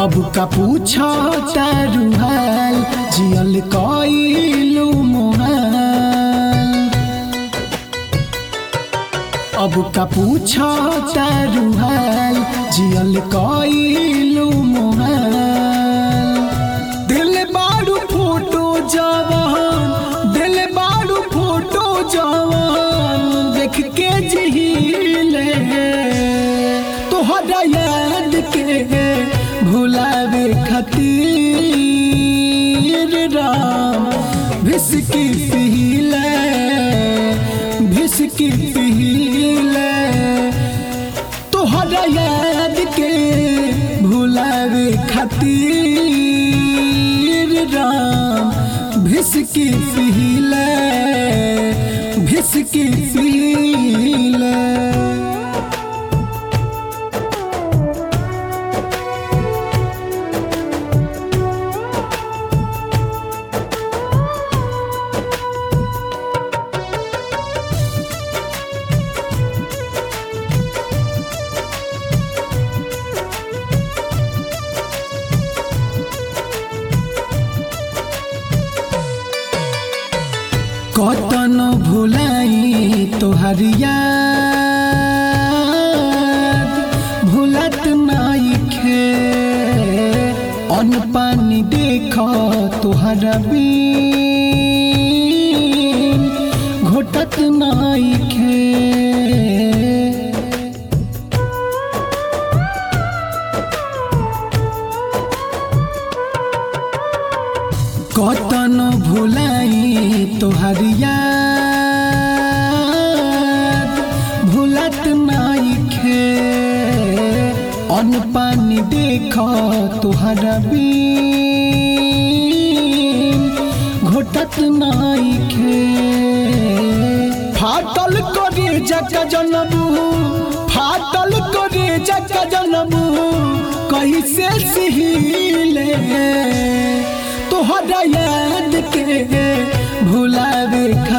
अब का पूछा तारू हाल जियल कइलू मोहाल अब का पूछा तारू हाल जियल कइलू मोहाल दिल बारू फोटो जवान दिल बारू फोटो जवान देख के जहिले तोहरा याद के भुलावे खातिर राम भिसकी पीले भिसकी पीले तोहरा याद के भुलावे खातिर राम भिसकी पीले भिसकी पीले कतन भुलाई तोहर याद भुलत नाइखे अन्न पानी देख तोहर बीन घोटत नाइखे कतन भुलाई तोहर याद भुलत नाइखे अन्न पानी देख तोहर बीन घोटत नाइखे फाटल करे जक जनबू फाटल करे जक जनबू कैसे सिहिले तोहरा याद के भुलावे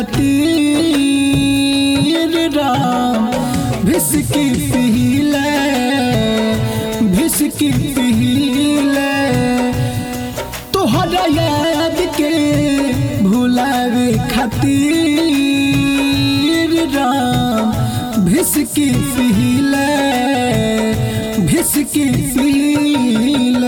खातिर राम भिसकी पीले भिसकी पीले तोहरा याद के भुलावे खातिर राम भिसकी पीले भिसकी पीले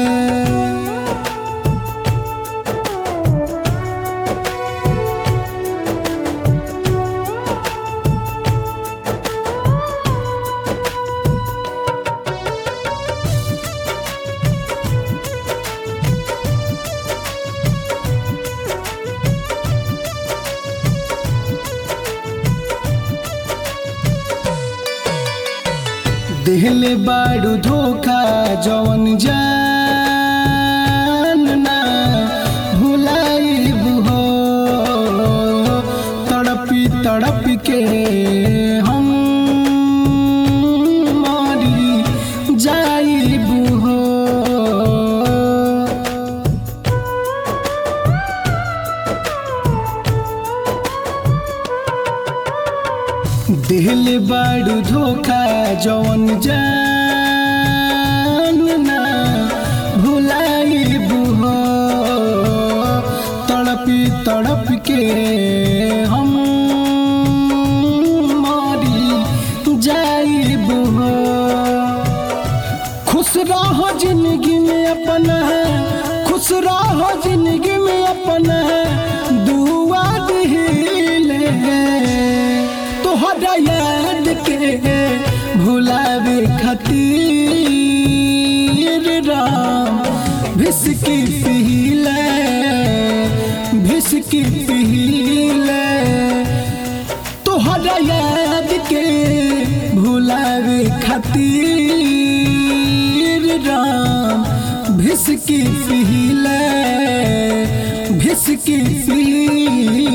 दिल बाड़ू धोखा जवन जान ना भुलाइब हो तड़पी तड़प के हम मरी जाइब हो दिल बाड़ू धोखा जवन जान ना भुलाइब हो तड़पी तड़प के हम मरी जाइब हो खुश रहो जिंदगी में अपना खुश रहो जिंदगी में अपना दुआ दिले तोहरा याद के भुलावे खातिर राम भिसकी पीले भिसकी पीले तोहरा याद के भुलावे खातिर राम भिसकी पीले भिसकी पीले